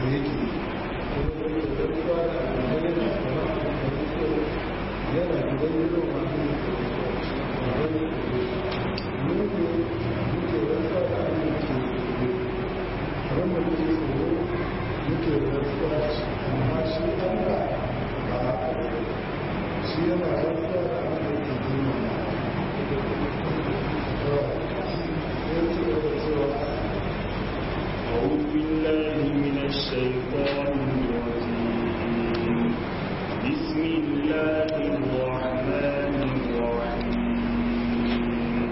yake rantsuwa da alamai yana kama yana gidan yiwu ma wani mugu muke rantsuwa da amince wanda muke tsoro muke rantsuwa amma shi ɗanka ba haka shi yana rantsuwa da amince girma أعوذ بالله من الشيطان الرجيم بسم الله الرحمن الرحيم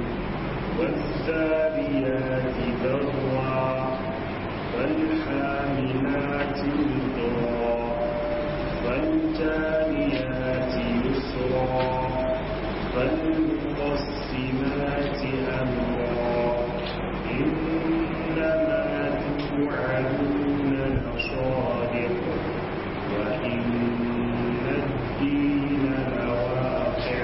والذاريات ذرعا فالحاملات وقرا فالجاريات يسرا فالمقسمات أمرا إنما توعدون لصادق وإن الدين لواقع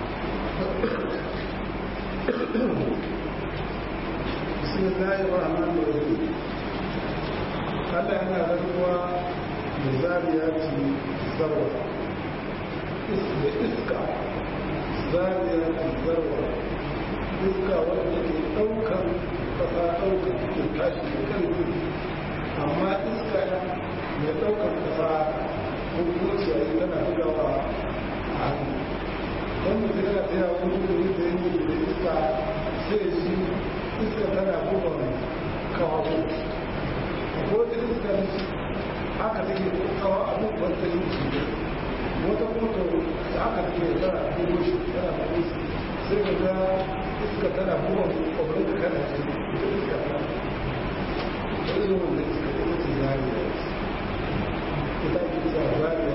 بسم الله الرحمن الرحيم Allah yana rantsuwa da zariyati zarwa da iska zariyati zarwa iska wadda ke ɗaukar ƙasa ɗaukar ke tashi da ƙarfi amma iska mai ɗaukar ƙasa ko kuma ciyayi tana bugawa a hannu don mutum yana tsaya wani wuri da yanki da iska sai shi iska tana buga kawo ko da iska haka take kawo abubuwan ta yi su wata motar da aka take tana bugo shi tana bugo shi sai ka ga iska tana buga kwabarin da kana ce da iska ta da irin wanda iska ta ce zariya ita ke sa zariya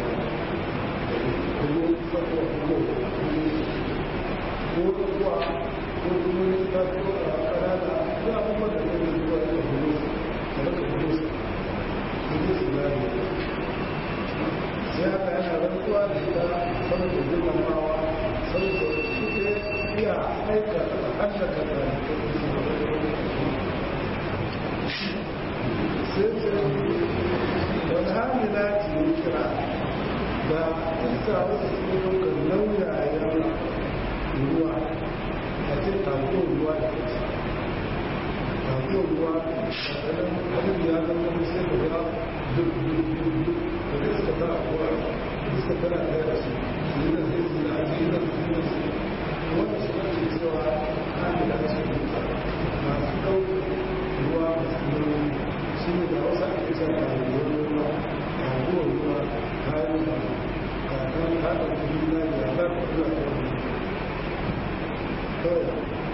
kuma sabuwa kuma ko da kuwa ko kuma ne ta ko a kanana ko abubuwan da zai zuwa da bugo da raka bugo su bugo su zariya sai haka yana rantsuwa da ita saboda girmamawa saboda suke iya aika hallaka da sai sai wani hamila ce yi kira da iska wasu suke ɗaukar lauyayen ruwa a ce tafiyon ruwa da kasa tafiyon ruwa a ɗanen abin ya zama sai da ya duk duk duk duk da iska tana ruwa iska tana ɗaya da su su yi da zai su da ake yi da su yi da su wanda su ake cewa hamila ce masu ɗaukar ruwa masu nauyi shi ne da wasu ake cewa a ruwa abubuwan ruwa kayan da kakan haɗa kudi na da za ka zuwa ta wani kawai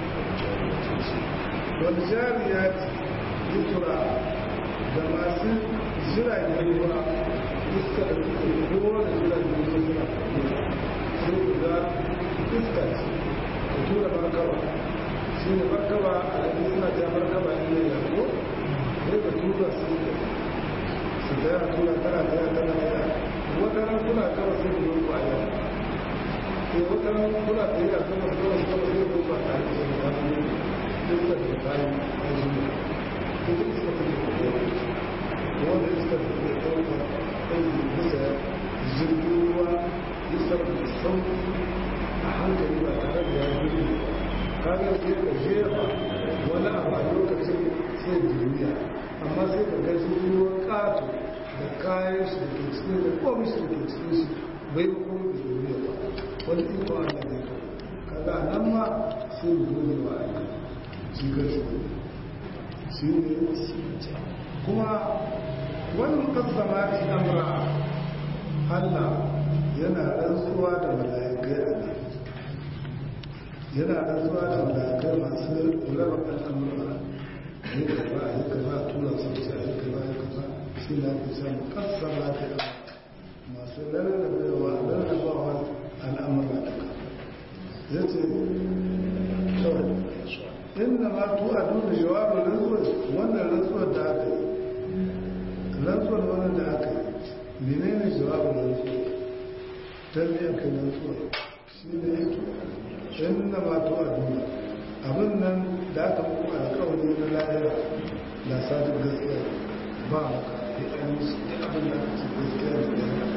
wani jariya yi tura da masu jiragen ruwa iska da suke kowane jiragen ruwa suna sai da iska ce da tura markaba shi ne markaba a yanzu suna ta markaba ne ya ko sai da tura su su taya tura tana taya tana taya waɗannan kuna kama sai da yau ba yau sai waɗannan kuna tsaye a sama da kawai kama sai da yau ba tare da yau ba ne duk da ta bayan a zuwa ko da iska ta ke kowa wanda iska ta ke ɗauka ɗauki bisa jirgin ruwa isar da sauki a hankali ba tare da ya gudu kaga sai ka jefa wani abu a lokacin sai duniya amma sai ka ga jirgin ruwa ƙato da kayan shi da ke cikin da komai shi da ke cikin shi bai ko da duniya ba wani iko Allah ne kaga nan ma sai mu gode wa Allah shi ga shi shi ne kuma wani mukaddama ta amra Allah yana rantsuwa da mala'ikai a nan yana rantsuwa da mala'ikai masu raba al'amura yi kaza yi kaza tura su ce yi kaza yi kaza shi na fi samu kassara ta yi masu rarrabewa rarrabawa al'amura duka ya ce kawai inda ma tu a duk da jawabin rantsuwar wannan rantsuwar da aka yi rantsuwar wannan da aka yi menene jawabin rantsuwar ta biyan kai rantsuwar shi ne ya inda ma tu a duk abin nan da aka muku alkawari na lahira da sadin gaskiya ba maka sai an yi su duk abin da aka ce gaskiya da gaskiya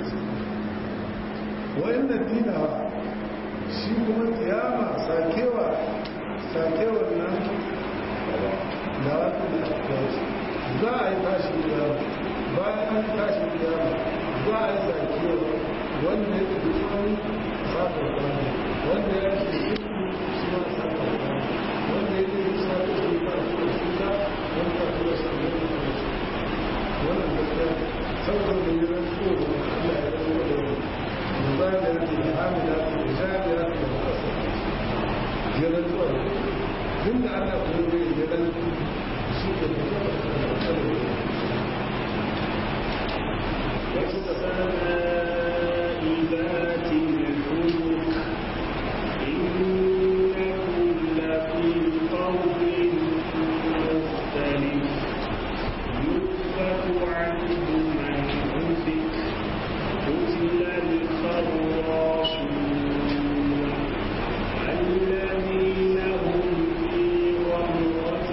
wayan da dinawa shi kuma kiyama sakewa sakewar nan da wata da akwai za a yi tashi kiyama bayan an tashi kiyama za a yi sakewa wanda ya tafi tsawon sakar kwanu wanda ya ce shi ma sakar kwanu wanda ya ce shi ma ta shi ta shi shi ta wanda ta tura shi ne ta tura shi wannan gaskiya saboda da yi ran so da Allah ya zama da wani مبادرة الحاملة الجابرة والقصر جلد ولا ضمن أن أقول جلد والسماء ذات الحبك إنكم لفي قول مختلف يؤفك عنه من أفك قتل الخراصون الذين هم في غمرة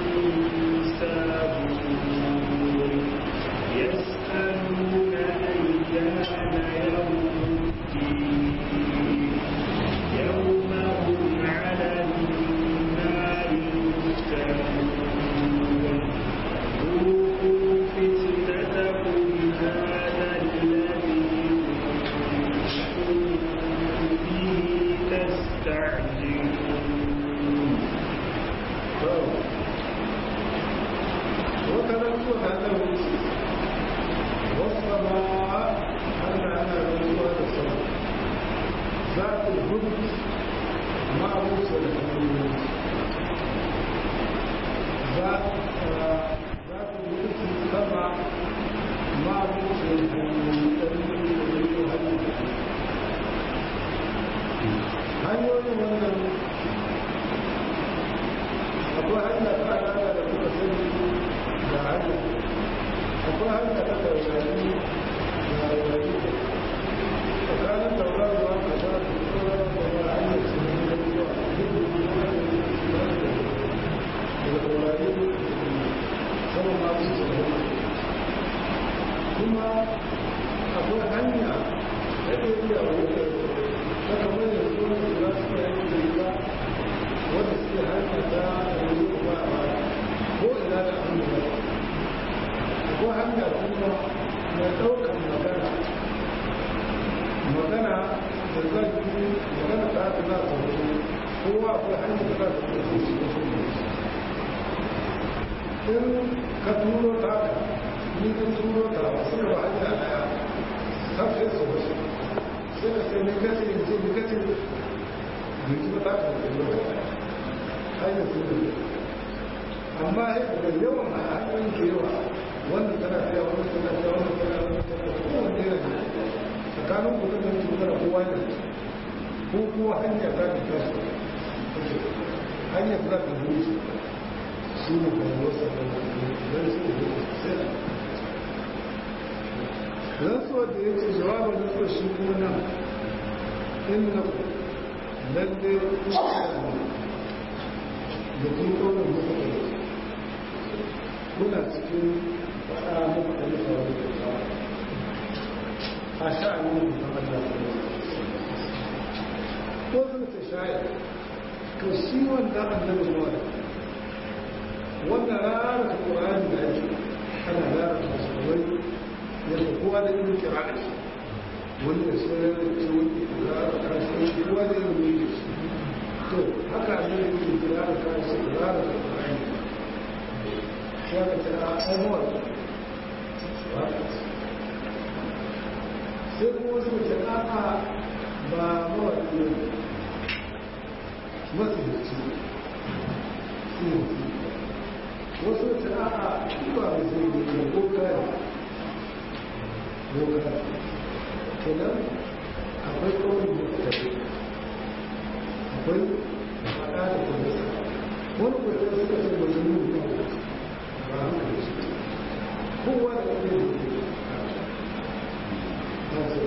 ساهون يسألون أيان يوم الدين يوم هم على النار يفتنون ذوقوا فتنتكم هذا الذي كنتم به تستعجلون وتذكر هذا الوصف والسماء أن أنا رسول السماء ذات الهدى مع موسى الحمد ذات ذات الهدى السماء مع موسى hanyoyin wannan akwai hanya ta al'ada da kuka sani da hanya akwai hanya ta taurari da taurari tsakanin tauraruwa da ta tsoro da ya hanyar su ne da zuwa da taurari sama masu tsoro kuma akwai hanya da ke iya wuce ta kamar da su wani za su yi aiki da wanda suke hanyar ta yanzu ba a baya ko ina da an da ko hanya kuma na ɗaukar magana magana da zai yi magana ta haka za ta wuce kowa akwai hanyar da za ta wuce shi da shi in ka turo ta ni ka turo ta wasu da ba hanya ɗaya ta fi su wasu sai da sai ni kace in ce ni kace yanzu ba ta ka wuce hanyar su ne amma da yawan hanyoyin ke yawa wanda tana fiya wanda tana fiya wanda tana fiya kowanne yana ne tsakanin kudin da su tana kowa ne ko kowa hanya za ta fiya su hanyar za ta zuci su ne ba wasu da don su ne sai rantsuwa da ya ce jawabin rantsuwa shi kuma nan inna lalle da kun kone muku kuna cikin faɗa muku da nufa wani kuka a sha'anin mutum Allah ko sun ce shayar to shi wanda annabi wani wanda rara ta ƙur'ani da yake ana rara ta musulmai yadda kowa da yin kira da shi wani da shi wani da ce wani da rara ta shi kowa da yin yi da shi to haka ne yake kira da kansu kira da Qur'ani sai ka kira abuwa sai kuma wasu ke aka ba mawaki ne masu da ci wasu ke aka ba mai zai ne ko kaya ko kaya kenan akwai kawai da akwai faɗa da kuma wani kwatar suka ce ba su nuna ba a hankali shi kowa da ɗaya da ke ba su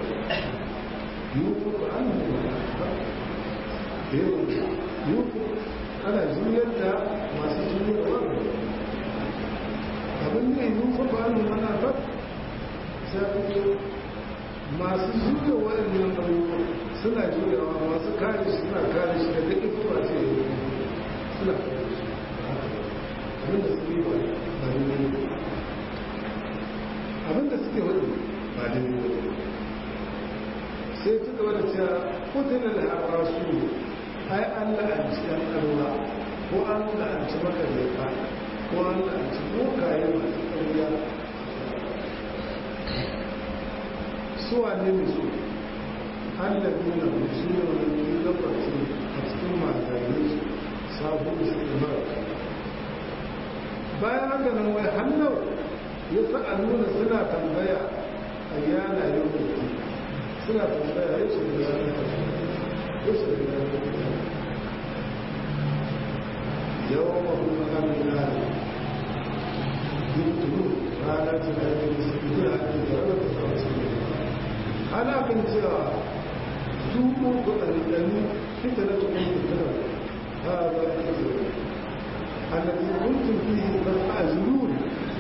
yuku an nuna ba da yawan yuku ana juyar da masu juyar wani abin da yi nufa ba mu mana ba sai masu zuwa waɗannan abubuwa suna juyawa masu kare shi suna kare shi daga ikuwa ce suna kare shi abinda suke ba ba daidai abinda suke wani ba daidai sai ta gaba da cewa kudinan haɓa su ai an la'anci ɗan ƙarwa ko an la'anci makarata ko an la'anci bokaye masu ƙarya suwa ne ne su hallabi na musu ne wani gabatin a cikin mazane su sabon su mara bayan haka nan wai hannar ya sa a nuna suna tambaya a yana yau da suna tambaya ya ce da yana ya ce da yana yawan mahimman hannun yana yutturu ranar tunanin da su fi da hannun da ranar da sauransu ana kan cewa su ko ɗanɗani fita na tukun fitar ha ba a ƙasa الذي كنتم فيه تستعجلون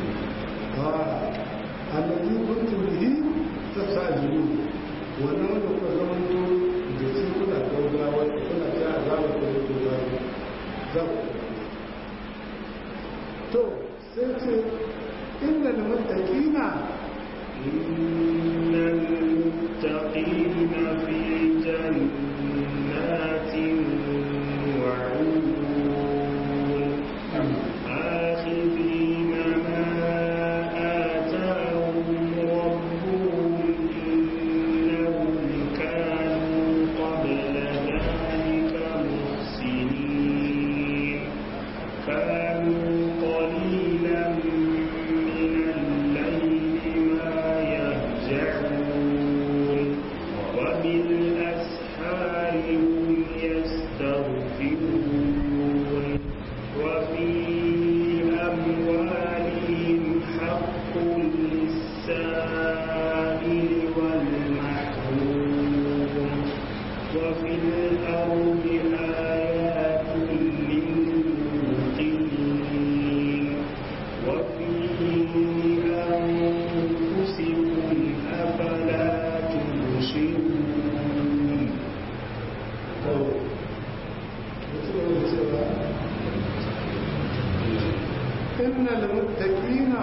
الذي كنتم به تستعجلون wannan wanda kuka zamanto da shi kuna gaugawa kuna ta azaba da yake ba za ku to sai ce inna da muttaqina إن المتقين في جنات وعيون آخذين ما آتاهم ربهم إنهم كانوا قبل ذلك محسنين كانوا قليلا من الليل ما يهجعون وبالأسحار هم يستغفرون وفي أموالهم حق للسائل والمحروم وفي الأرض آيات للموقنين وفي أنفسكم أفلا تبصرون inna da muttaqina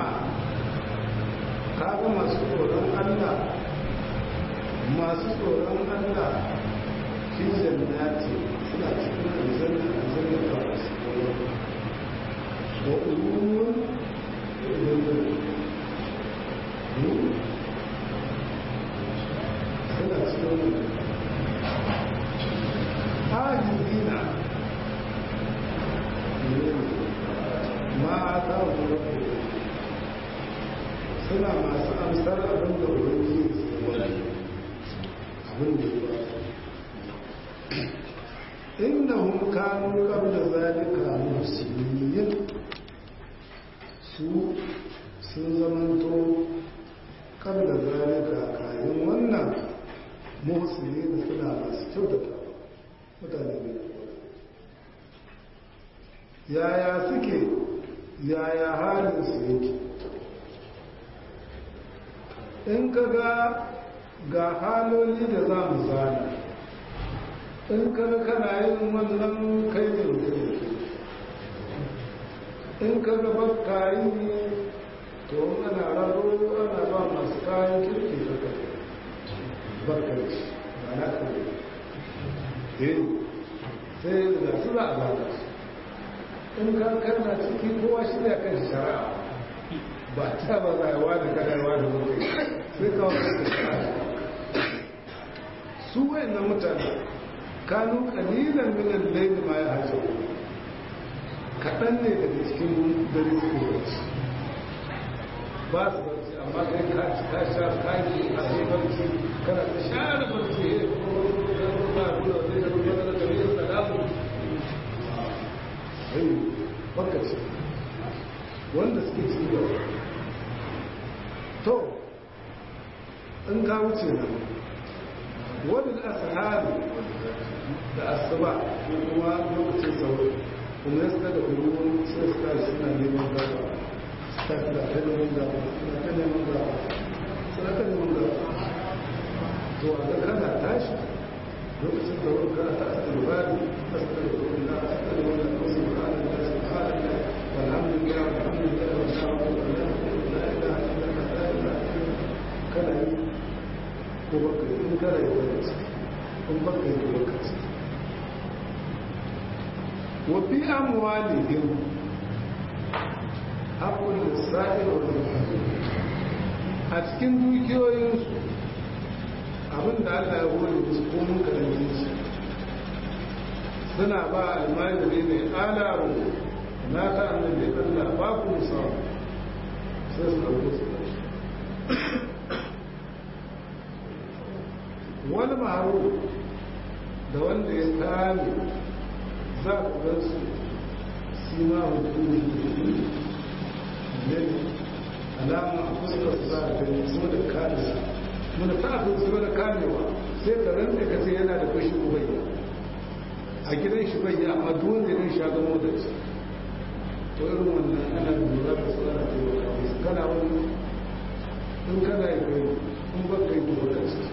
kaga masu tsoron Allah masu tsoron Allah fi jannati suna cikin aljanna aljanna ba su tsoron wa ulun da ulun suna cikin ahidina ma a kawo rabu suna masu amsar abin da wani wani abin da ya inda hun kanu kabla zalika musulmiyin su sun zamanto kabla zalika kayan wannan musulmi suna masu kyautata mutane ne yaya suke yaya halin su yake in ka ga ga haloli da za mu zana in ka ga kana yin wannan kai ne mutum yake in ka ga bakka yi to ana raro ana ba masu kayan kirki da kai barkanci ba na kare eh sai da su za a zana su in ka karna ciki kowa shi ne kan shari'a ba ta ba za a wada kadarwa da mutum sai kawo su wayannan mutane kanu kalilan minan laili ma ya hajjo kaɗan ne daga cikin dare su barci ba su barci amma kai ka ci ka sha kaji a sai barci kana ta share barci ya yi kuma ba a nuna zai da rubuta da kamar da damu ai baka ce wanda suke ci gaba to in ka wuce nan wadda asahari da asuba ko kuma lokacin sauri kuma ya suka da ruwan sai suka suna neman gaba ta kira ta neman gaba suna ta neman gaba suna ta neman gaba to a ga kana tashi lokacin da wani kana ta asibari asibari na asibari wanda kuma su ba da ta su ba da alhamdulillah alhamdulillah wa sha'ala wa la ilaha illallah la ilaha kana yi ko baka yi in kana yi wani ciki in baka yi ko baka ciki wa fi amwalihim haƙƙun lissa'i wa a cikin dukiyoyinsu abin da Allah ya hore musu ko mun karanci shi suna ba almajiri mai alaru na ta annabi Allah ba ku samu sai su ɗauko su wani maharu da wanda ya kame za ku gan su sima hukumi ne alama a fuskar su za a gani su da kame muna ta abin su da kamewa sai ka ranta ka ce yana da kashi ubayya a gidan shi bai amma duk wanda ya sha gamo da shi to irin wannan ana lura da su ana taimaka musu kana wani in kana yi kai in ba kai duba da shi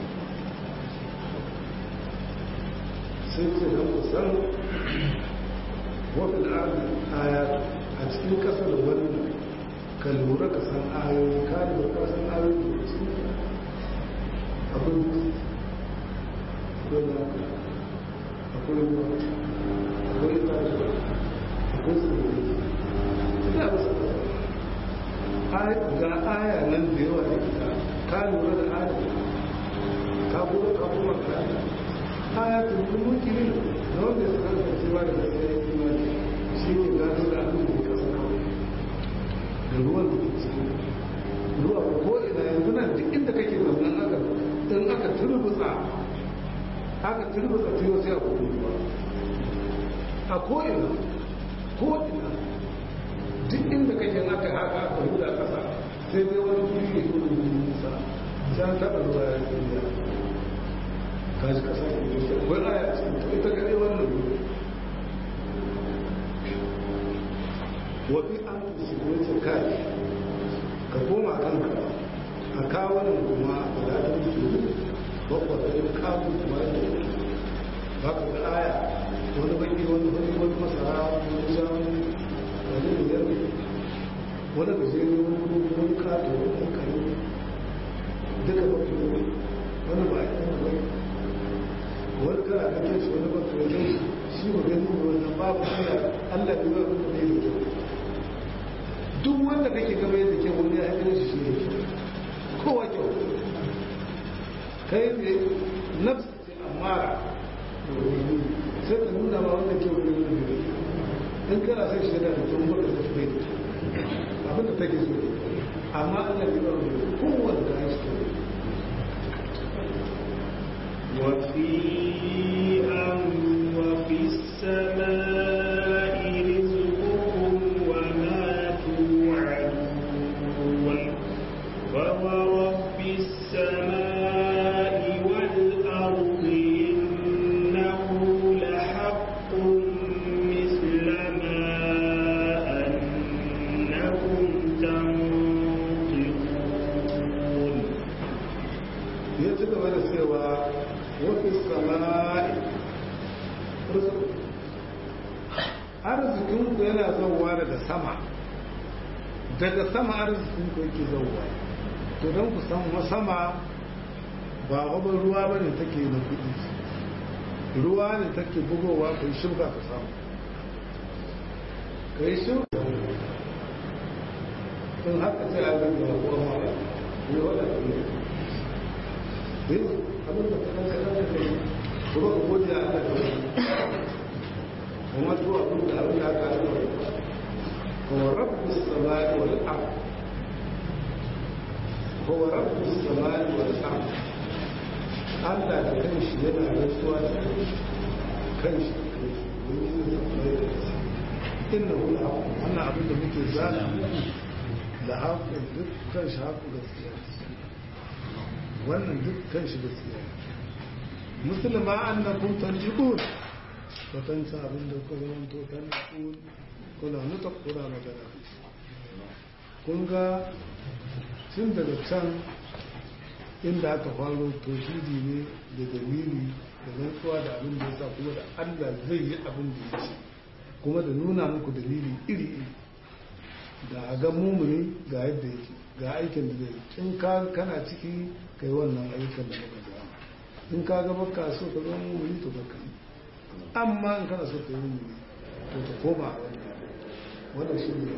sai ce da kusan wafin aya a cikin kasar wannan ka lura ka san ayoyi ka lura ka san ayoyi da su abin akwai lafiya akwai ruwa akwai tashi akwai tsoro ya ba su ga aya nan da yawa da ita ka lura da aya ka kuma ka kuma ka aya ta mulki ne na wanda ya san cewa da gaskiya ya kuma shi ne gano da abin da ya kasa kawai da ruwan da ke cikin ruwa ko ina yanzu nan duk inda kake zaunan aka in aka turbutsa aka turbutsa tuyo sai a kudu ruwa a ko'ina ko'ina duk inda kake aka haka aka huda kasa sai dai wani kuri ne ko da nisa can taɓa ruwa ya duniya kaji kasa ne wani aya cikin ita kaɗai wannan ruwa wafi an su kuma kai ka koma kanka a kawunan kuma a gudanar su bakwa da yin kamun kuma da ba ka ga aya wani baki wani wani wani masara wani jan wani biyar wani gajere wani wani wani kato wani kare duka baki wani wani ba a yi wani wani kara kake shi wani baki wani shi ba gani wani babu kira allah bai ba wani da ya duk wanda kake gaba yadda ke wani ya haifar shi ne kowa kyau kai ne nafsu ce amara sai ka nuna ma wanda ke wani wani ne in kana sai shi da mutum baka da shi bai abin da take so amma Allah ya bar mu kowanne da shi وفي أم وفي السماء رزقكم وما توعدون فورب السماء والأرض إنه لحق مثل ما أنكم تنطقون ya ci gaba da cewa wafi sama'i arzikinku yana zauwa daga sama daga sama arzikinku yake zauwa to don ku san sama ba wabin ruwa ba ne take na kudi ruwa ne take bugowa ka yi shirka ka samu ka yi shirka in haka sai a zanga wa kuwa mara ne wadda ne yin abin da kaɗan kaɗan da kai kuma ka gode a Allah da wani kuma zuwa abin da abin da aka yi هو رب السماء والأرض هو رب السماء والأرض Allah da kanshi yana rantsuwa da kanshi inna hu la wannan abin da muke zana da haƙin duk kanshi haƙu gaskiya wannan duk kanshi gaskiya musulma annakum tanjiqun to tansa abin da kuka zama to tanjiqun kuna nuta kuna magana kun ga tun daga can inda aka faro tauhidi ne da dalili da rantsuwa da abin da ya sa kuma da Allah zai yi abin da ya ce kuma da nuna muku dalili iri iri da a ga mumuni ga yadda yake ga aikin da zai in ka kana ciki kai wannan aikin da baka ga in ka ga baka so ka zama mumuni to baka yi amma in kana so ka yi mumuni to ta koma a wannan wannan shi ne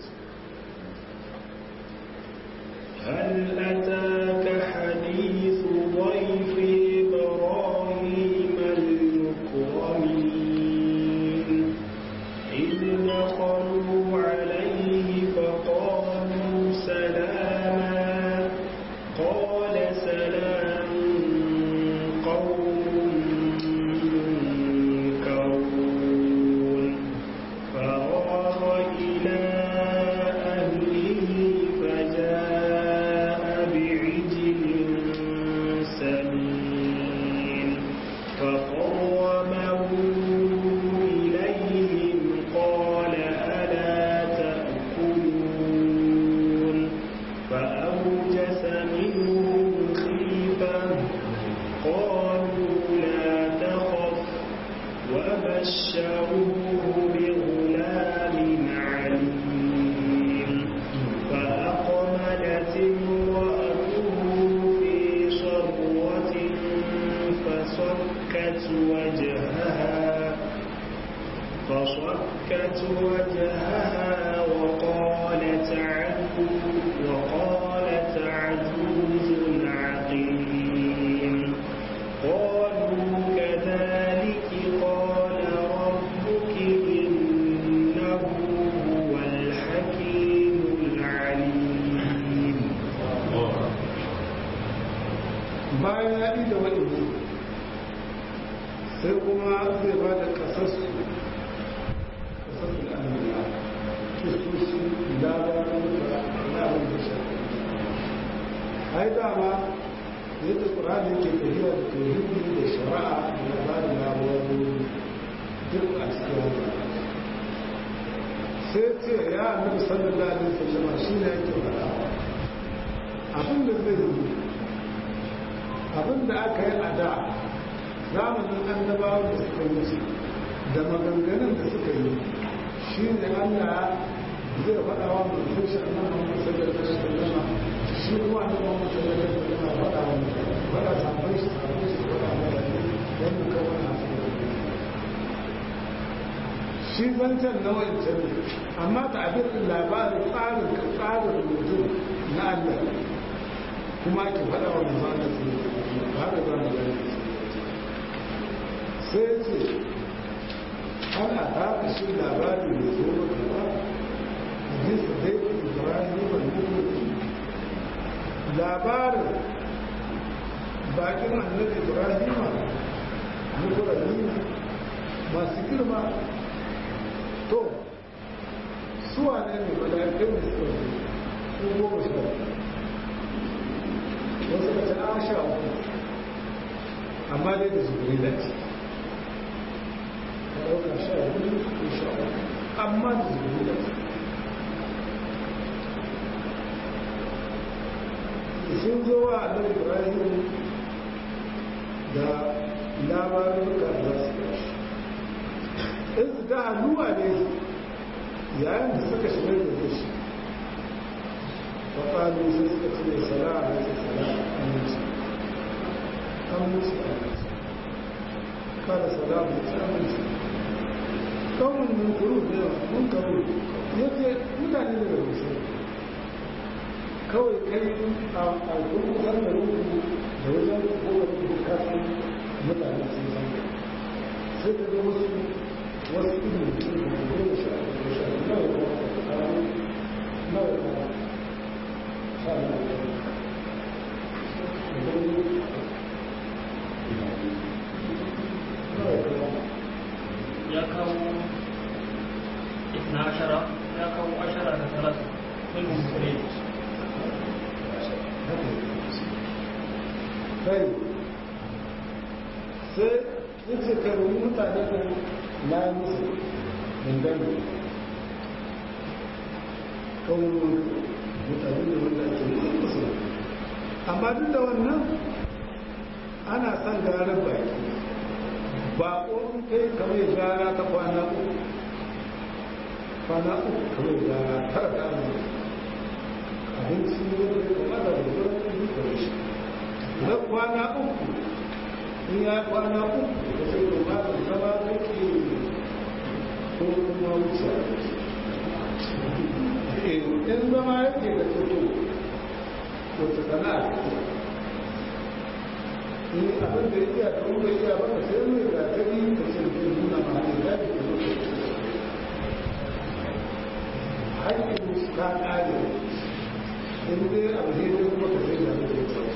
هل أتاك حديث ضيف إبراهيم المكرمين إذ دخلوا عليه فقالوا سلاما قال سلام قوم منكرون فراغ إلى أهله فجاء بعجل سمين فقربه إليهم قال ألا تأكلون فأوجس منهم خيفة قالوا لا تخف وبشروه بغلام عليم فأقبلت امرأته في صرة فصكت وجهها فصكت وجهها وقالت عجوز وقالت عجوز عقيم قالوا كذلك قال ربك إنه هو الحكيم العليم bayan ya ɗi da wani sai kuma zai ba da ƙasarsu ƙasarsu da amina kistoshi labarin da labarin da shafi ai dama yadda ƙurani ke tafiya da tauhidi da shari'a da labarin labarin duk a cikin wani sai ce ya annabi sallallahu alaihi wasallam shi ne yake faɗa abin da zai yi abin da aka yi a da zamanin annabawa da suka wuce da maganganun da suka yi shi ne allah zai faɗa wa mutum shi a nan wani sallar da shi sallama shi kuma a nan wani sallar da sallama faɗa wa mutum faɗa sabon shi sabon shi faɗa wa mutum don mu kawo na shi zancen na wancan ne amma ta abin labarin tsarin tsarin mutum na allah kuma ki faɗa wa manzana su ba da za mu gani sai ce ana taka shi labari da zo maka ba hadisi dai ibrahim ban mutu labarin bakin annabi ibrahim mukurani masu girma to suwa ne ne mala'ikai da suka zo su goma sha wasu da ta sha uku amma dai da zubiri da ce ka ɗauka sha uku ko sha uku amma da zubiri da ce sun zo wa annabi ibrahim da labarin da za su yashi in su ga hannuwa ne yayin da suka shigar da shi فقالوا سيدة السلام عليه السلام أموسى أموسى أموسى قال سلام أموسى قوم من قلوب منكرون yake mutane da rubuce kawai kai a kurkusan da rubu da wajen kowane bukatun mutane sun san sai ka ga wasu wasu ilimin da goma sha da sha nawa nawa nawa ya kawo isna ashara ya kawo ashara da talata ilmin kure kai sai yace ka rubu mutane da na musu dangane kawai mutane da wanda ake yi musu amma duk da wannan ana son garar baki ba ƙorin kai kamar gara ta kwana uku kwana uku kamar gara tara da amma abinci ne da ya kamata da wurin ɗin da shi na kwana uku in ya kwana uku da sai da ba da zama kake ko kuma wuce in zama yake da tuto wata sana'a in abin da iya da wanda iya ba da sai mai ga ta yi ta ce ke nuna ma ne da ke haƙƙin ta ƙare in dai abu ne da kuma ka sai da muke tsawo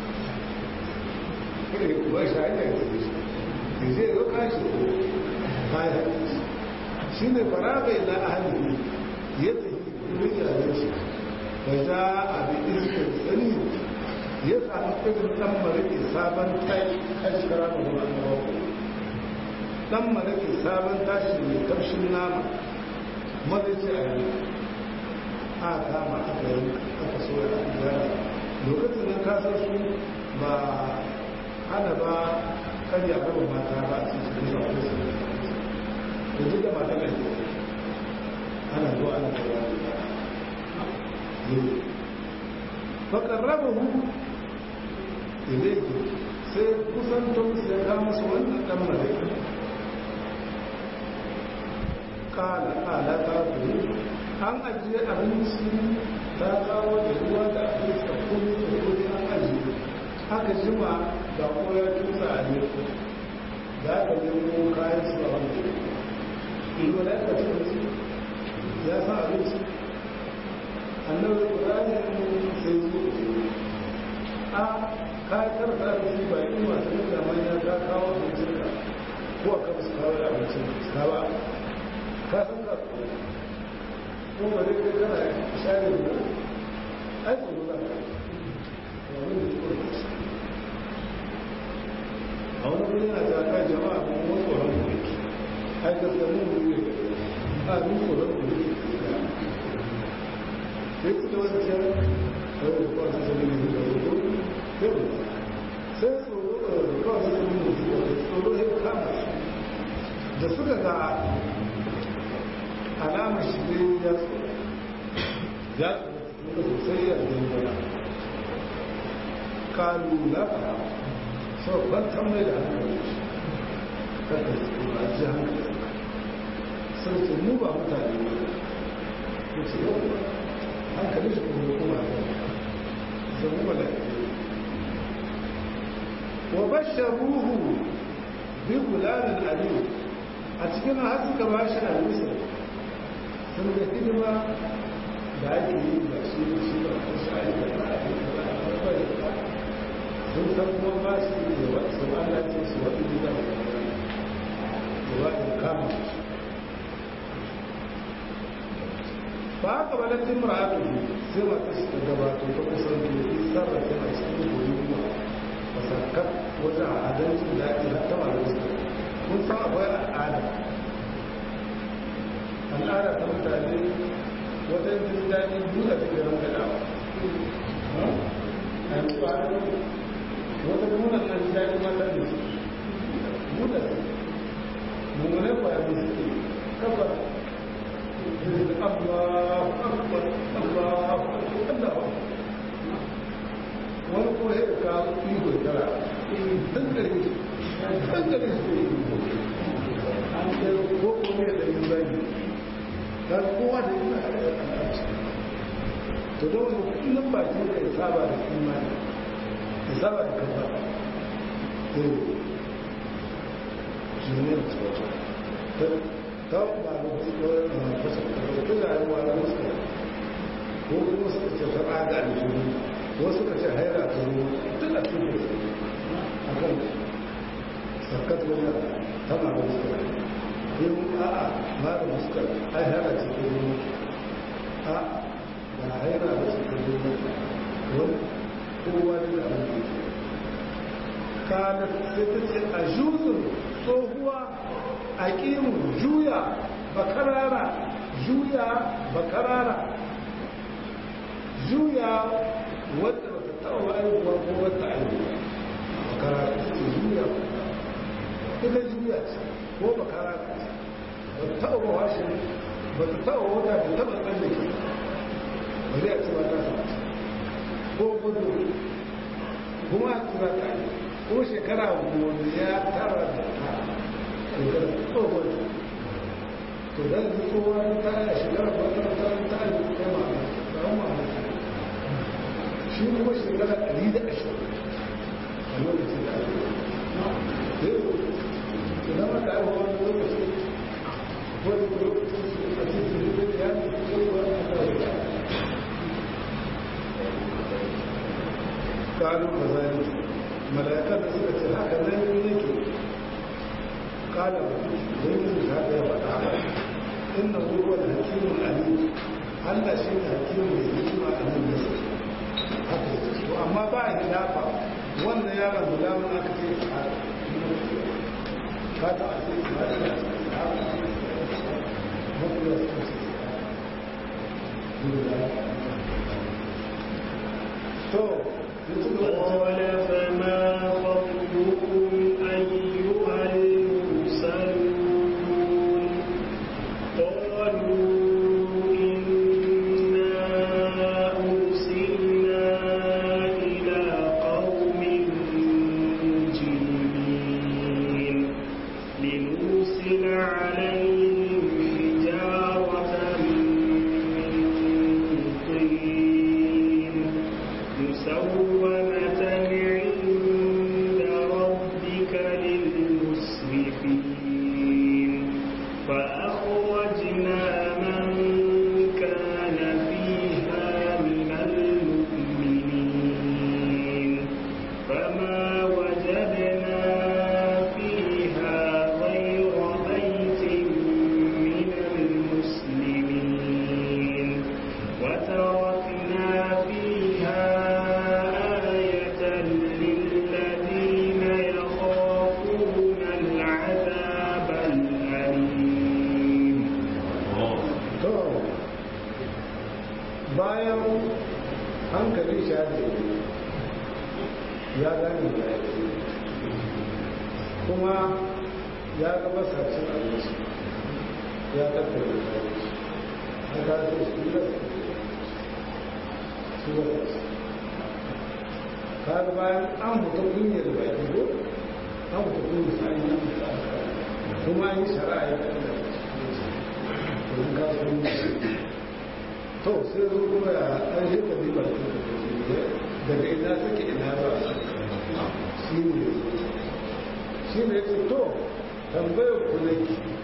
kire kuwa shi hanyar da shi ke zai zo kashi ko kayan shi ne faraga ila ahali ya tafi wurin yaran shi da za a bi iskar tsani ya samu irin ɗan mariki sabon tashi kashi kara da ruwan rawa ɗan mariki sabon tashi mai kamshin nama madace a yi a kama aka yi aka so ya gyara lokacin nan kasar su ba hana ba karya gaba mata ba a cikin zuwa wasu da duk da mata kan ana zuwa ana kawo ne faƙarrabahu ilaihi sai kusan ta musu ya kama su wannan ɗan malaki ƙala ƙala ta kuri an ajiye abinci ta kawo da ruwa da abinci a kuma da kuri an ajiye haka jima da ko ya tusa a ne za ka nemo kayan su a wanda ilo da aka ci ya sa abinci annabi ibrahim sai zo a kayatar da abinci ba yi masu da manya ta kawo abincin ka ko a kan su kawo da abincin ka ba ka san ka ko ba dai kai kana share da ai ko ba ka wani da ko a wani wuri yana ta kai jama'a ko kuma tsoron ku ai gaskiya mun wuri a mun tsoron ku ne sai su da wani kyan kawai da kawai sai ne da wuri yau sai tsoro da kawai sai ne da tsoro ya kama da suka ga alamar shi ne ya tsoro ya tsoro sosai ya zai kalu lafa sau kwantar mai da hankali kada su ba ji hankali sun ce mu ba mutane ba ku ce yau hankali shi kuma kuma ba zama malaki wa basharuhu bi gulamin aliyu a cikin har suka ba shi alisa sun ga hidima da ake yi ba shi shi ba ko shi a yi da ba a yi da ba a yi da ba sun san kuma ba shi da wasu Allah ce su wani gida da ba da kama ba haka ba na timra haka ne sai mata su ta gabato ta kusan da yi sarrafa a cikin gudunmuwa a sarkar wajen adalcin da ake hattama da wasu mun san akwai al'ada al'ada ta mutane wajen jin daɗi buɗe ta garin gadawa a yanzu ba wata nuna nan daɗi mata ne buɗe mummune kwaya da suke kafa Allah akbar Allah akbar wani ko ya ka ido tara dan gare shi dan gare shi an ce ko ko ne da yin bai dan kowa da yin to da wani kullum ba shi da saba da imani ya saba da kafa eh jinin tsoro ta ba da fasa ko da yawa da musu ko kuma suka ce ta tsada da jini ko suka ce haira ta ruwa duk a cikin a kan sarkat wajen ta ma da musu yin a'a ba da musu ai haira ce ta ruwa a ba haira ba ce ta ruwa wani kowa da abin da kana sai ta ce a juzun tsohuwa a ƙimu juya bakarara juya bakarara juya wadda ba ta taɓa aihuwa ko wata aihuwa makara ita ce juya ita juya ce ko makara ce ba ta taɓa washe ba ta taɓa wata da taɓa tsallake ba zai a ce ba ta samu ko gudu kuma a tura ta yi ko shekara goma ya tara da ta shekara tsohon to da su tsohon ta yi shekara ba ta ta yi kai ma ba ma shi kuma shekara ɗari da ashirin a lokacin da ake yi idan aka yi wani lokaci wani lokaci a cikin da ya yi tsohon ta yi قالوا كذلك ملائكة سكت هكذا يملك قال ويملك هذا وتعالى إنه هو الحكيم العليم Allah shi ne hakimu mai hikima a nan da suke haka yake to amma ba a hilafa wanda yaron guda wani aka ce a ka ta a ce ba da mafiya su ce to قال فما خطبكم أيها المرسلون قالوا إنا أرسلنا إلى قوم مجرمين لنرسل عليهم حجارة من طين مسومة عند ربك للمسرفين فأخرجنا من كان فيها من المؤمنين فما وجدنا فيها غير بيت من المسلمين وتركنا فيها آية للذين يخافون العذاب الأليم to bayan hankali shi ya gane da ya kuma ya ga masarcin abinci ya tattara da abinci a kasar shi da su wata kaga bayan an mutu kunyar baki ko an mutu kunyar sa'ayi kuma yi shara'a ya tattara domin kasuwanci to sai zo kuma ya an shi ka riba daga ina suke ina ba shi ne shi ne ce to tambayar ku ne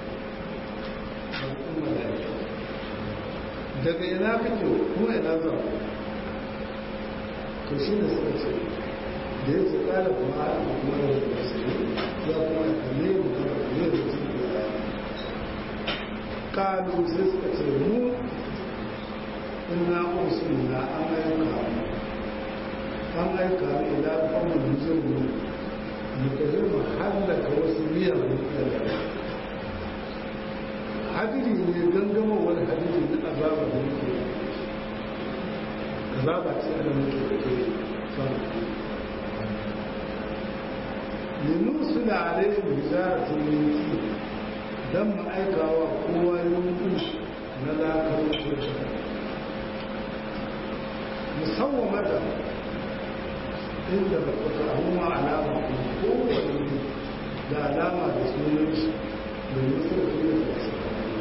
daga ina kake kuma ina za to shi ne suka ce da ya ce kala kuma a kuma da wasu ya kuma ya kalle mu kuma kalle da su ya kalu sai suka ce mu ina usulna an aika an aika ila kuma musulmi mu kaje mu hallaka wasu miyan mutane hadiri ne gangama wani hadiri na azaba da muke azaba ce da muke da ke sama linursula alaihim hijaratun min tin dan mu aika wa kowa yanku na lakar kurshi musamman mata inda ba ku samu alama kowane da alama da sunan shi da musul kuma da su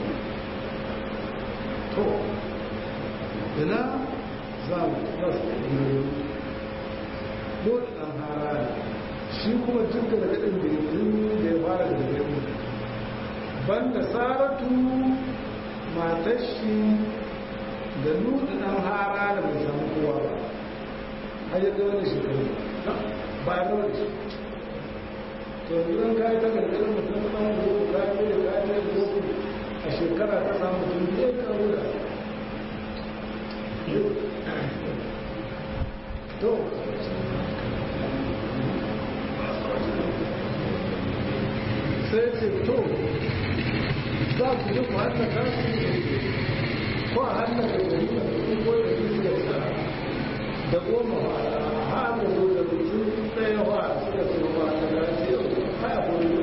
to ina za mu rasa yi dole ɗan hara shi kuma duk da gaɗin da ya da ya fara da ya banda saratu matar shi da nuna ɗan hara da bai samu kowa ba har yadda wani shekaru ba ya wani shi to idan ka yi ta gargaɗin mutum ɗan gobe ka yi da ka yi da gobe a shekara ta samu mutum biyar ka wuda to sai ce to za ku yi ku hannaka su ko a hannaka da yi da su ko da su da sa da goma ha da zo da mutum ɗaya wa suka ce ba da gashi yau haya kuma yi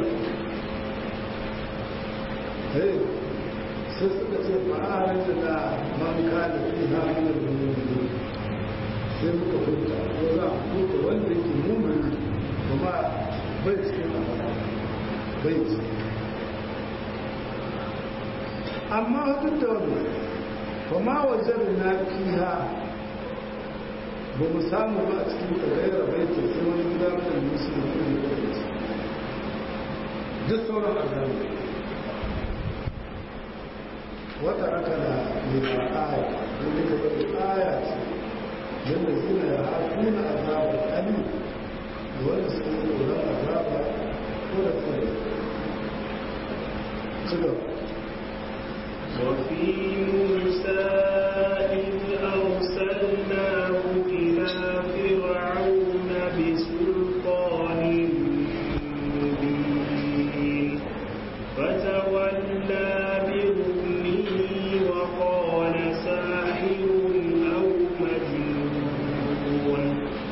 sai suka ce ba a rage da man kada fi hannun da mutum sai muka huta ko za a huta wanda yake mummuni kuma bai cikin bai cikin amma duk da wannan kuma wajen na fiha ba mu samu ba a cikin tagayyar baiti sai wani gida mai musulmi ne da ke duk sauran azabi wata aka da mai aya wani ka bari aya ce yadda zina ya hakuna azabar ali da wanda suka yi tsoron azaba ko da tsaye ci gaba وفي موسى إذ أرسلناه إلى فرعون بسلطان مبين فتولى بركنه وقال ساحر أو مجنون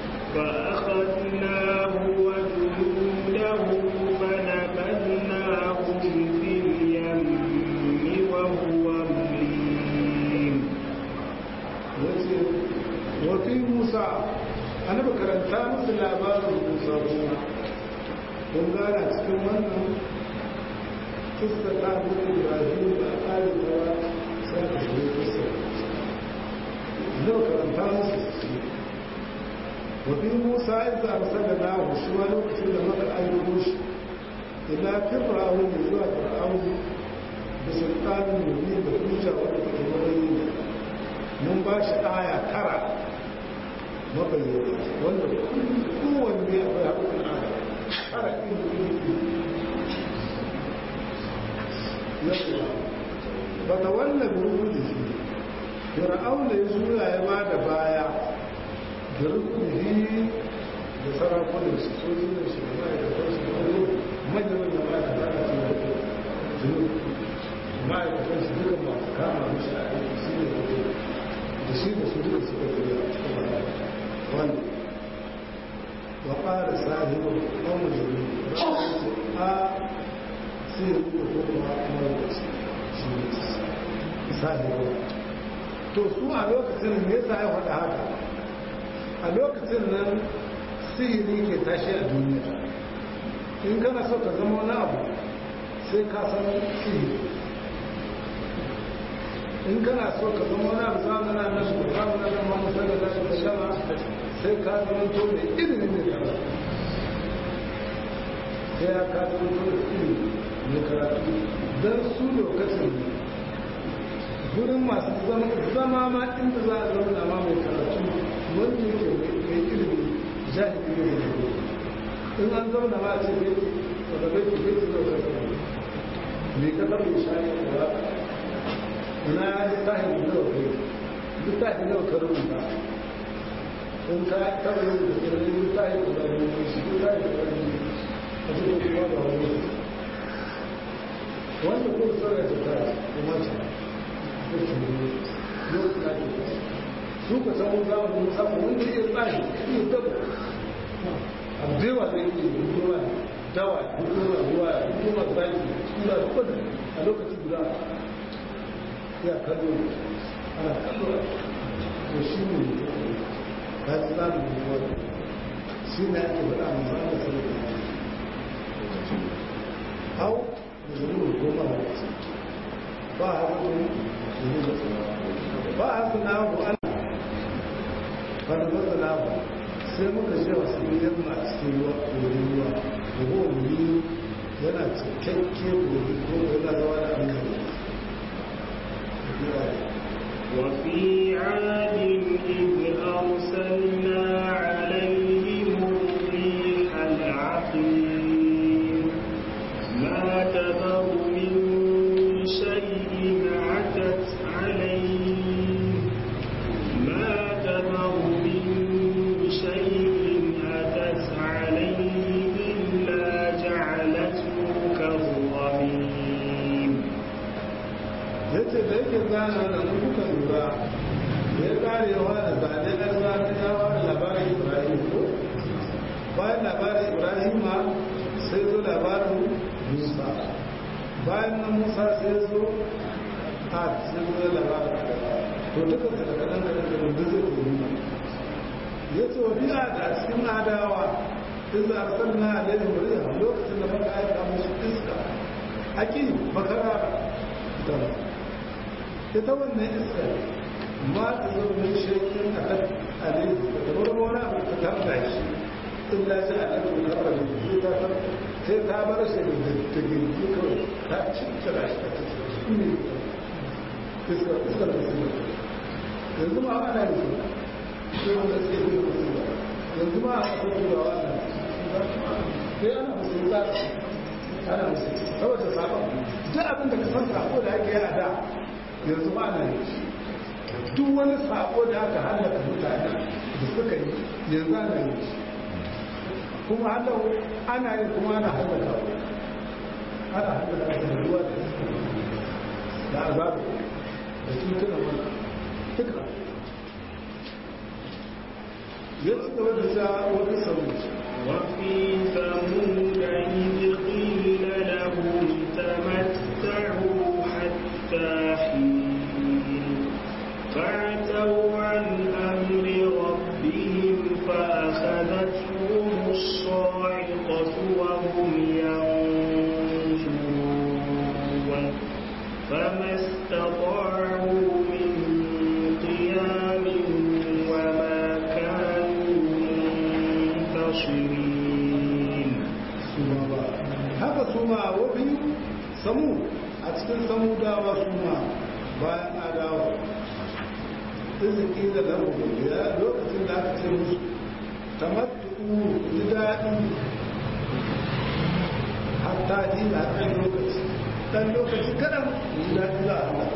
فأخذناه وجنوده فنبذناهم في اليم وهو مليم yace wafi musa annabi karanta musu labarin musa kuma kun gana cikin wannan kista ta mutu ibrahim da akari da sai ka shigo kista annabi karanta musu su wafi musa ya zarsa da nahu shi ma lokacin da maka ayyuko shi ila fir'aun zuwa fir'aun da sultanin mubin da hujja wanda take wani mun ba shi aya tara mabayyana wanda kowanne akwai haƙuƙin aya tara yadda ba ta wannan rukuni shi fir'aun da ya zura ya ba da baya da rukuni da sarakunan su sojin su da ma'aikatan su da wani manyan da ma'aikatan su da ma'aikatan su duka masu kama mishi a aiki su ne da shi da su duka suka zuriya a cikin wani wa ƙara sahibu ɗan jiri ba a ce a sai ya duka ko kuma kuma da shi ne sahibu to su a lokacin me yasa ya faɗa haka a lokacin nan sihiri ke tashi a duniya in kana so ka zama wani abu sai ka san sihiri in kana so ka zama wani abu zamana na su zamana na mamu sanar da su shama sai ka zama to da ilimin ne karatu sai ya ka zama to da ilimin ne karatu don su lokacin gurin masu zama ma inda za a zauna ma mai karatu wanda yake mai ilimi jahili ne da in an zauna ma a ce bai wadda bai ke bai zuwa karatu mai kasar mai shayi kuwa na littafin nawa kai littafin nawa ka rubuta in ka taɓa rubuta tsirin littafin da ba ne shi littafin da ba ne a cikin kuma ba wani wanda ko sauya ta ta kuma ce ko shi ne yau ta ke su ka samu zamanin musamman wanda iya tsari iya daba abu da yawa zai iya ruwa dawa ruwa ruwa ruwa zaki suna da kudi a lokaci guda ya kallo ana kallo to shi ne ta ci zamu yi wani shi ne ake faɗa mu za mu sai da hau da zuru goma da wasu ba a haka ba a haka na abu ana fara masa na abu sai muka ce wasu yin a cikin ruwa wurin ruwa da wuri yana cikakke wuri ko yana zama da hankali وفي عاد إذ أرسلنا عليهم الريح العقيم ما تذر من شيء عتت عليه ما تذر من شيء أتت عليه إلا جعلته كالرميم yace da yake zana da kuka lura da ya karewa da zane na zane yawa labarin musa bayan nan musa sai ya zo a sai zo labarin to duka su da kaɗan kaɗan kaɗan duk zai koyi ya ce wa biya da cikin adawa in za a sanna a laifin murya lokacin da muka aika musu iska aki makara da ita wannan iska ma ta zo min shekin a kan alaihi da kamar wani abu ta tarda shi in la shi a ɗan tarda da shi ta tarda sai ta bar shi da ta girgi kawai ta cikin shi ta cikin shi ne iskar iskar da su yanzu ma ana da su sai wanda suke yi musu ba yanzu ma a kan turawa ana sai ana musu za ana musu saboda sabon duk abin da ka san sako da ake yi a da yanzu ma ana yi duk wani sako da aka hallaka mutane da suka yi yanzu ana yi kuma hallau ana yi kuma ana hallaka ana hallaka da ruwa da azabu da cutunan wani duka ya ci gaba da ja wani sauri وفي ثمود إذ قيل لهم تمتعوا حتى حين فعتوا عن أمر ربهم فأخذتهم الصاعقة وهم ينظرون فما استطاعوا من قيام وما كانوا منتصرين su ma ba haka su ma wafi samu a cikin samu dawa su ma bayan adawa iziki da lamu ya lokacin da aka ce musu tamattu ji daɗi hatta ji na ɗan lokaci ɗan lokaci kaɗan ji daɗi za a hana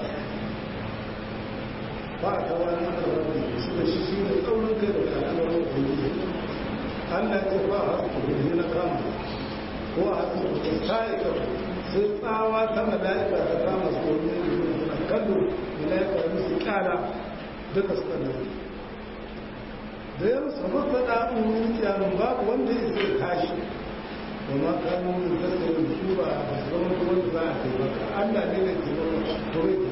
ba ta wani ƙarfi su da shi shi ne tsaurin kai da al'amuran ubangiji Allah ce ba a hasu ne na kama ko a hasu da ta'ika sai tsawa ta mala'ika ta kama su wani ne da kallo mala'ika da musu kyara duka su kan da ya musu masa da'un yin kyamun babu wanda ya zai tashi wa ma kanu min tasirin su ba a zama kuma da za a taimaka Allah ne da ke zama turai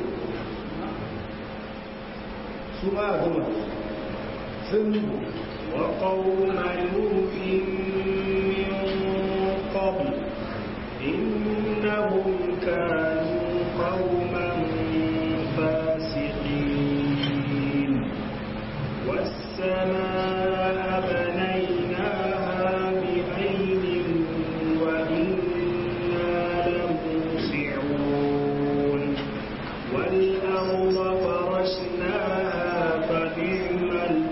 su ma a zama sun وقوم نوح من قبل إنهم كانوا قوما فاسقين والسماء بنيناها بأيد وإنا لموسعون والأرض فرشناها فنعم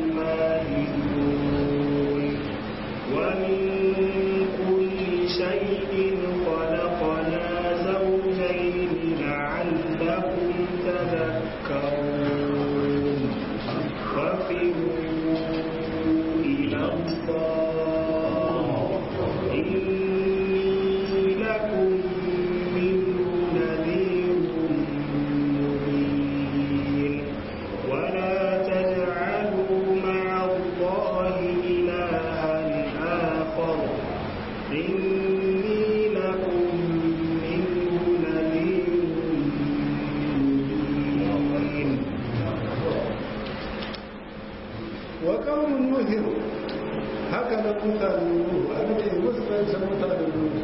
الماهدون ومن كل شيء خلقنا زوجين لعلكم تذكرون وفروا إلى الله إني لكم منه نذير مبين ولا تجعلوا مع الله إلها آخر إني لكم منه نذير مبين wa kawun nuhin haka na mutane nuhu a nake musulunci mutane nuhu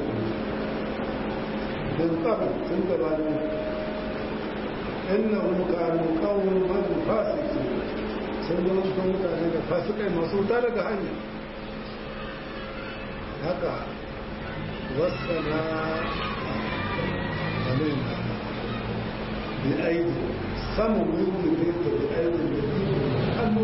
bin kam sun gabanin innahu kanu qauman fasiqin sun zama sun mutane da fasikai masu wuta daga hanya haka wasana alaina bi aidi samun yuzu ne ta bi aidi da hannu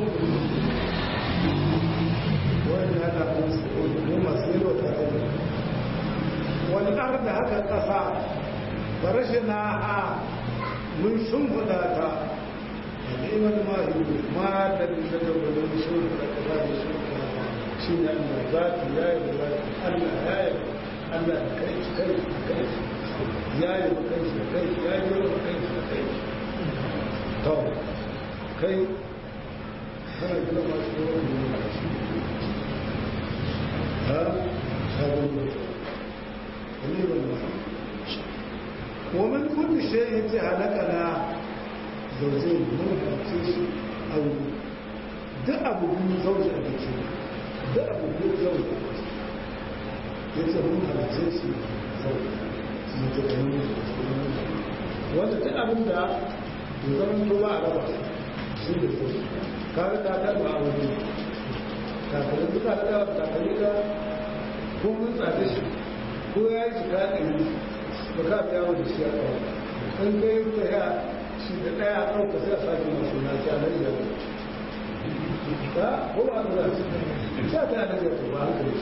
wani hada mu masu yi wata aidi wani arda haka ƙasa farashina a mun shimfiɗa ta ni'imar mahi ma da da da wani shimfiɗa ta ba da shimfiɗa shi ne Allah zati ya yi da Allah ya yi Allah da kai shi kai shi kai shi ya yi da kai shi kai shi ya yi da kai shi kai shi to kai kana gina masu yawan da ha sabon da kaliban masa ومن كل شيء هلكنا زوجين من هلكش أو ده أبو بن زوج أبيكي ده أبو بن زوج أبيكي yace mun halice shi sau mutane wanda ta abin da ya zama to ba a raba shi da su kare ta ta ba a wani kakalin duka da kakalin ka ko mun tsada shi ko ya yi shiga ɗari ba ka biya wani shi a kawo in ka yi ta ya shi da ɗaya ɗauka sai a sake masu na ci a nan yau ta ko ba ta zaci ta ta nan yau ba haka ne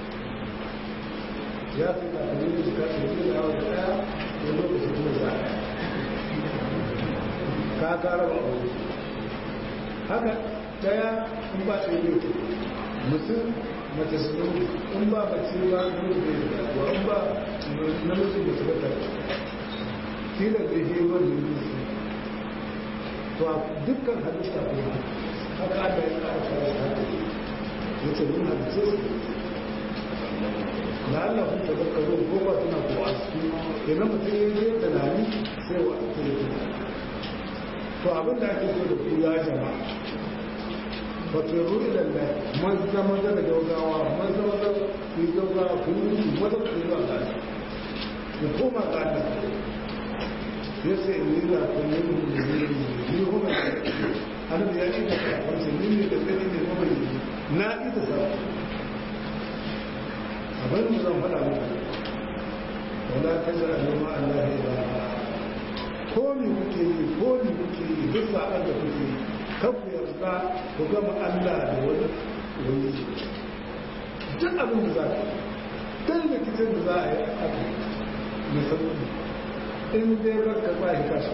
ya fi ka kalli da shiga shi da yawa da ɗaya da lokaci kuma za a ka kara ba wani haka ɗaya in ba ta yi mutum mace su in ba mace ba mutu da ya in ba namiji da suka tare kila da ke wani yusu to a dukkan halitta kuma haka aka yi tsara tsara haka ya ce mun halitta su na Allah kun taɓa karo ko ba tana ko a su yana mutum ya je tunani sai wa ake yi to abin da ake so da ku ya jama'a fatiru ilallah maza maza da gaugawa maza maza ku yi gaugawa ku yi maza ku yi wa gani ku koma ga Allah ya ce in yi za ku yi mu da yi ni kuma annabi ya yi da wancan ni ne da tsari ne kuma yi na yi da sa abin da zan faɗa muku wala ta jira noma Allah ya ba ko mi kuke yi ko mi kuke yi duk sa'an da kuke yi kan ku yarda ku gama Allah da wani wani duk abin da za ka dan da kitan da za a yi aka musamman in dai baka ba shi kashi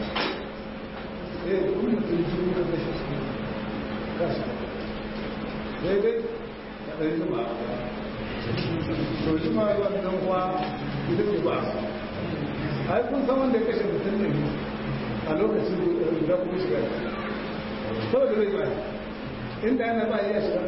eh kun mutum jini da kashi su kashi sai dai ka ɗan jima to jima yi wannan kuwa ita ce ba ai kun san wanda ya kashe mutum ne a lokacin guda kuma shiga saboda zai ba inda yana ba ya shiga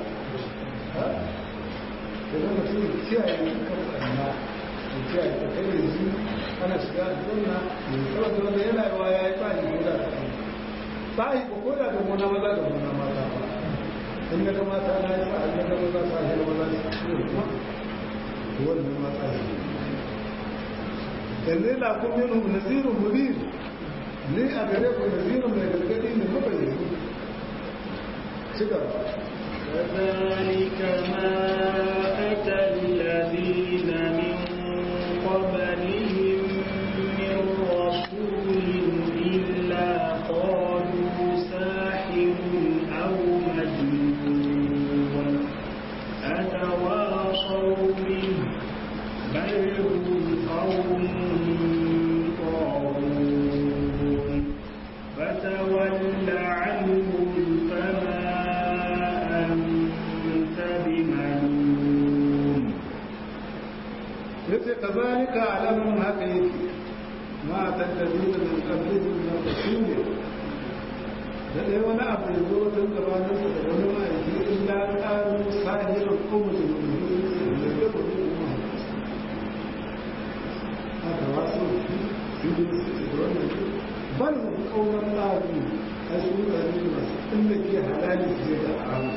da zama mutum kiyaye kan ƙarna da kiyaye ta kai yanzu ana shiga a zanna saboda wanda yana yawa ya yi tsari ko da ta ba yi ko da da mona maza da mona mata ba in ya ga mata na yi sa'ad ya ga maza sa shi da maza su ne kuma wannan mata shi yanzu la kun yin nazirun mubin ni a gare ku nazirun mai gargadi ne mabayyani كذلك ما أتى الذين من قبلهم من رسول إلا قالوا ساحر أو مجنون أتواصوا به بل هم قوم طاغون فتول عنهم فما أنت بملوم yace kazalika alamun haka yake ma tattabi da min qablihi min rasul da dai wani abu da zo tun gabanin sa da wani ma'aiki illa qalu sahirun qawmun haka wasu su bal hum qawmun qalu asu da ne masu inda ke halali ce da aramu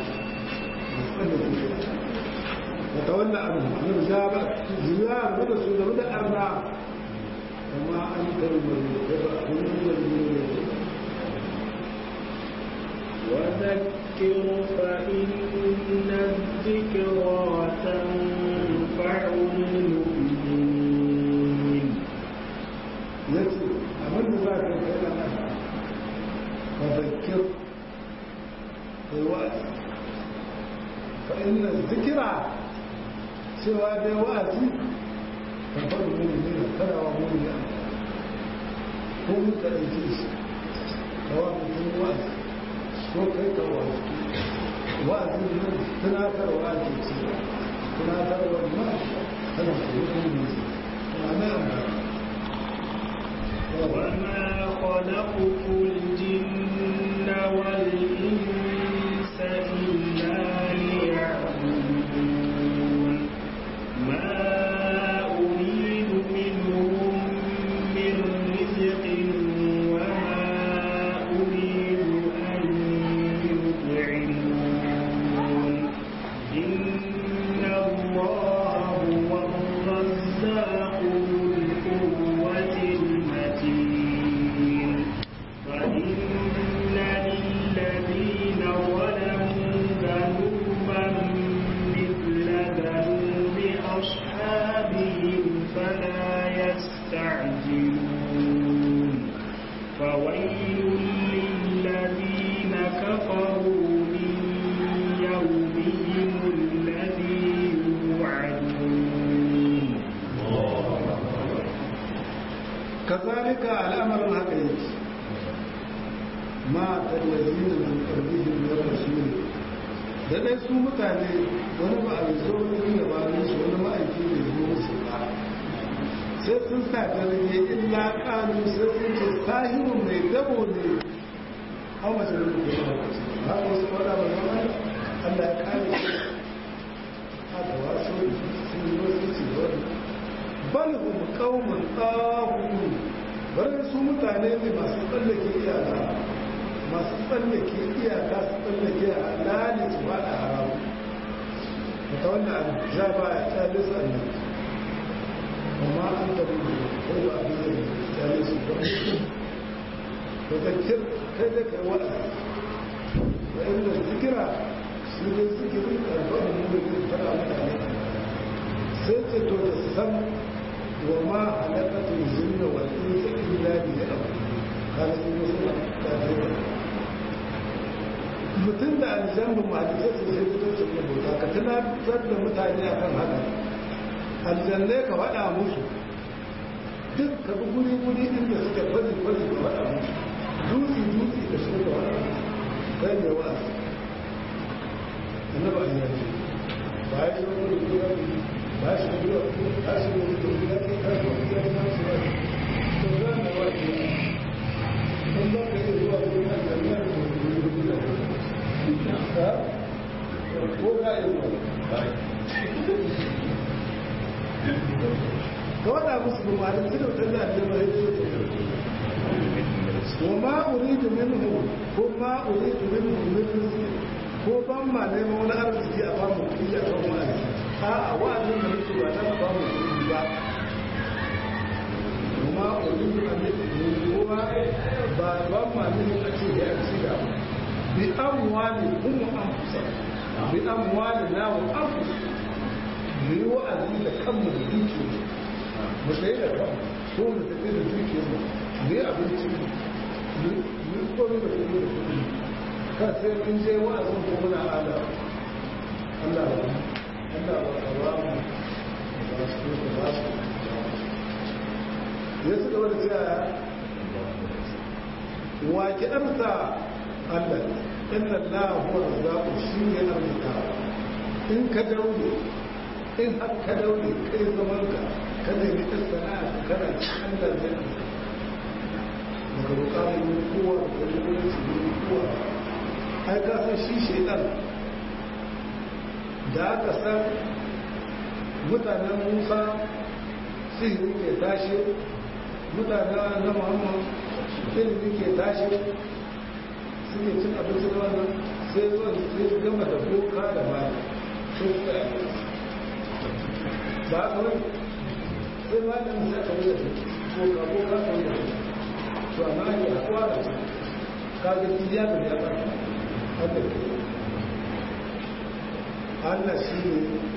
وتولى عنهم أنا جاب زيار بدا سودا بدا أربعة وما أنت المريض وذكر فإن الذكرى تنفع المؤمنين يتي أمن ذاك الكلام وذكر الوقت فإن الذكرى سوى بواتي تنفع المؤمنين ترى ومؤمنين هم تأتيش سواء من وقت ko kai ka wani wa'azin nan tunatarwa ke ce tunatarwa ma tana kuma ne ma'ana وما خلقت الجن والإنس إلا ليعبدون ما أريد إن الله هو الرزاق ذو القوة المتين فإن للذين ظلموا ذنوبا مثل ذنوب أصحابهم فلا يستعجلون فويل للذين كفروا من يومهم الذي يوعدون kazalika al'amarin haka yake ma tallazina min qablihim min rasul da dai su mutane wani ba a zo wani ya ba su wani ma'aiki ne zo musu ba sai sun sa dare illa kanu sai sun ce sahirun mai dabo ne an mace da kuma ba ba wasu fada ba zama Allah ya kare su haka wasu sun yi wasu ci wani bal hum qaumun tahun bari su mutane ne masu tsallake iyaka masu tsallake iyaka su tsallake halali su fada haram ta wannan ja ba ya tsale su annabi amma an da mu ko ba abin da tsale su ba to zakir kai da kai wa'azi wa inda zikira shi ne zikirin karɓar mu da zai fara mutane sai ce to da san وما خلقت الجن والانس الا ليعبدون قال ابن مسلم كافر mutum da aljannu malisai su sai fito su ne bauta ka tunatar da mutane a kan haka aljannai ka faɗa musu duk ka bi guri guri din da suke kwazi kwazi ka faɗa musu dutse dutse da su ka faɗa musu kai ne wa annaba an yi ba ya yi wani gura ba shi da gura ba shi da gura ba shi da gura ba shi da gura ba shi da gura in ba ka yi zuwa gurin aljanna da guri guri da ha ko ka yi ka wada musu bumarin su da wutar da aljanna ya ce wa ma uridu minhu ko ma uridu minhu min rizqi ko ban ma neman wani arziki a ba mu kuɗi a kan wani a a wa'azin da muke ba ta ba mu kuɗi ba kuma uridu an yi ko ba ba ban ma neman a ce ya ci da bi amwali hum anfusa bi amwali na wa anfusa mu yi wa'azi da kanmu da dukiya mu sai da kanmu ko mu tafi da dukiya mu mu yi abinci mu yi komai da kuma da kuɗi kan sai mun je wa'azin ko muna ala Allah ba Allah ba ka ba mu ba su ko ba su ya su gaba da cewa wa ki amsa Allah inna Allah huwa razzaqu shi ne arzika in ka daure in har ka daure kai zaman ka ka nemi ta sana'a kana ci Allah zai daga bukatar kowa da wani wani kowa ai ka san shi shaidan da aka san mutanen musa sihiri ke tashi mutanen na muhammad ilimi ke tashi suke cin abinci da wannan sai zuwa sai gama da boka da mali sun tsaya ba a kawai sai malamin sai aka wuce boka boka kan da to amma ake hakuwa da su kaga tijiya da ya ba haka ke Allah shi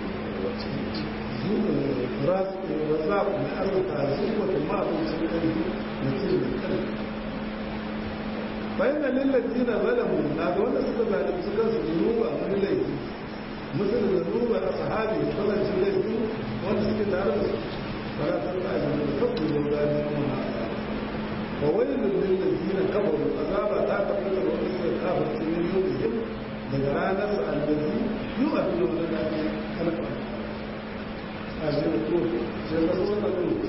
ne razzaku mai arzika zuwata ma'abincin ƙarfi mutum da ƙarfi bayan da lillaci na zalamu na ga wanda suka zalunci kansu zunuba wani laifi musul da zunuba a sahabi kasance laifi wanda suke tare da su ba ta ta yi da kafu da gani na wa wani lullun da zina kafaru azaba ta tafi da wani suka kafa cikin yau daga ranar su allazi yi a duk wani da ake alfa a shi ko sai ka so ka kuma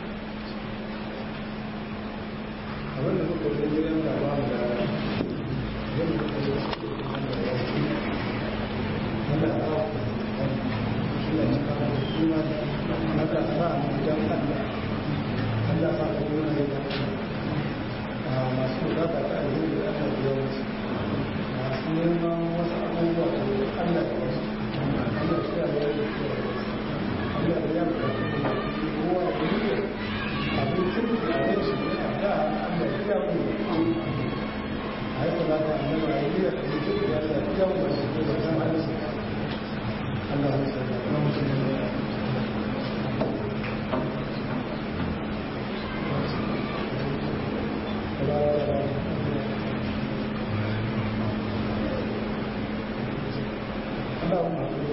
abinda muka yi gidan da ba mu da yin da ka yi wanda ya yi wanda ya ba shi ne cika da suna na ka sa mu jan Allah Allah sa ka yi wani da masu bukata ta alheri da aka biyo musu masu neman wasu abubuwa da Allah ya wasu Allah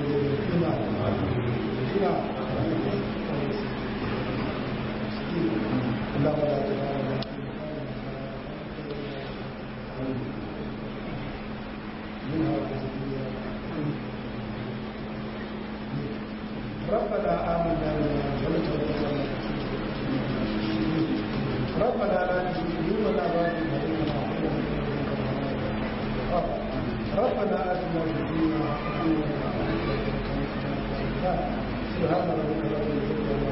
ربنا آمنا بما أنزلت ربنا لا تزغ قلوبنا بعد إذ هديتنا وهب لنا من لدنك رحمة ربنا آتنا في الدنيا حسنة وفي الآخرة حسنة وقنا عذاب النار سبحان ربك رب العزة